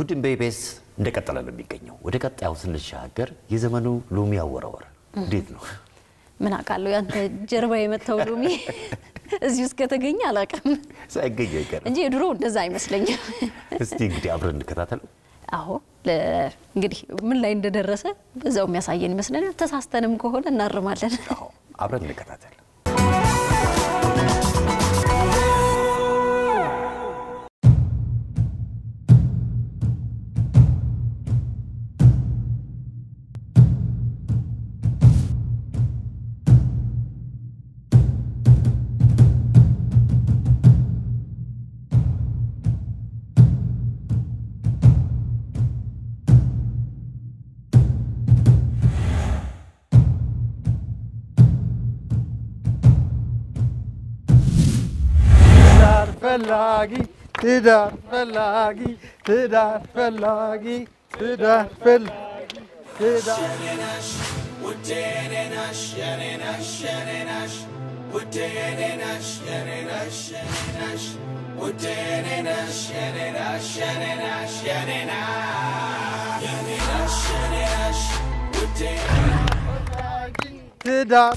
እሁድን በኢቢኤስ እንደቀጠለ ነው የሚገኘው። ወደ ቀጣዩ ስንሻገር የዘመኑ ሎሚ አወራወር እንዴት ነው? ምን አውቃለሁ ያንተ ጀርባ የመታው ሎሚ እዚህ ውስጥ ከተገኘ አላውቅም ሳይገኝ አይቀርም እንጂ የድሮ እንደዛ አይመስለኝም። እስቲ እንግዲህ አብረን እንከታተለው። አዎ ለ- እንግዲህ ምን ላይ እንደደረሰ በዛው የሚያሳየን ይመስለኛል። ተሳስተንም ከሆነ እናርማለን። አዎ አብረን እንከታተል። ትዳር ፈላጊ ትዳር ፈላጊ ትዳር ፈላጊ ትዳር ፈላጊ ትዳር ትዳር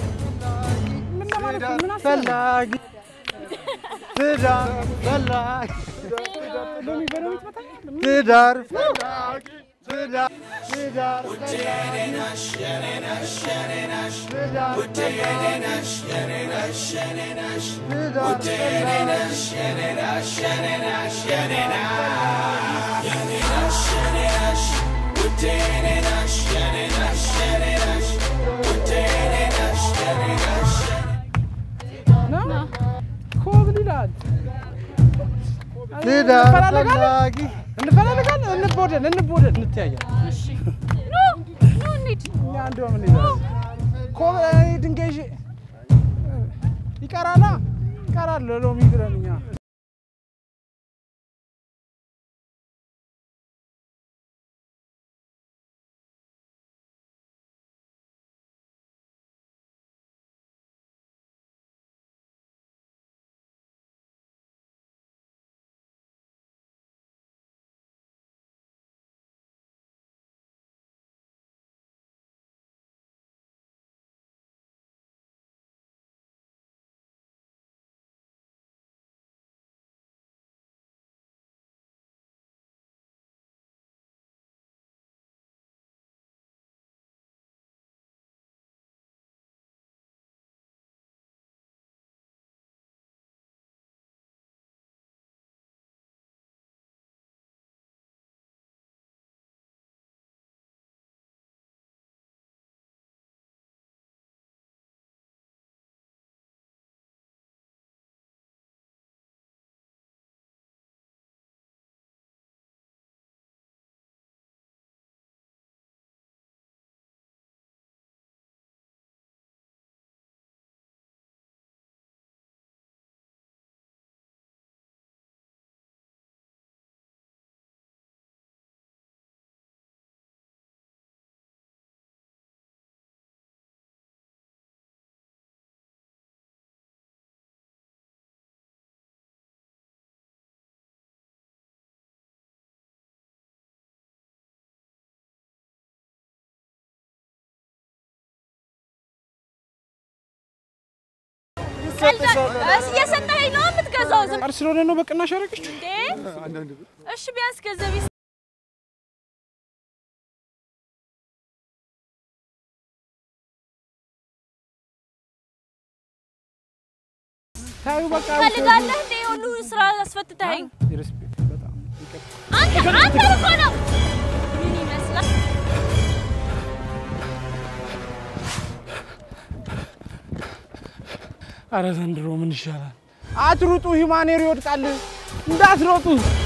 ፈላጊ ትዳር ፈላጊ ትዳር ፈላጊ ትዳር ትዳር ኮብል ይላል። ትዳር እንፈላለጋለን ፈላጊ እንፈላለጋለን፣ እንቦደን እንቦደን እንተያያለን። እኛ እንደውም እንይዛለን። ኮብል እኔ ድንጋይ ይዤ ይቀራላ ይቀራል ሎሚ ብለን እኛ እየሰጠኸኝ ነው የምትገዛው? ዝም ቃል ስለሆነ ነው በቅናሽ ያደረገችው። እንዴ! እሺ ቢያንስ ገንዘብ ይስ- ታዩ በቃ ትፈልጋለህ እንዴ? ሁሉ ስራ አስፈትተኸኝ ሪስፔክት በጣም ይቅርታ። አንተ አንተ እኮ ነው ምን ይመስላል? አረ ዘንድሮ ምን ይሻላል? አትሩጡ፣ ሂማኔር ይወድቃል። እንዳትሮጡ።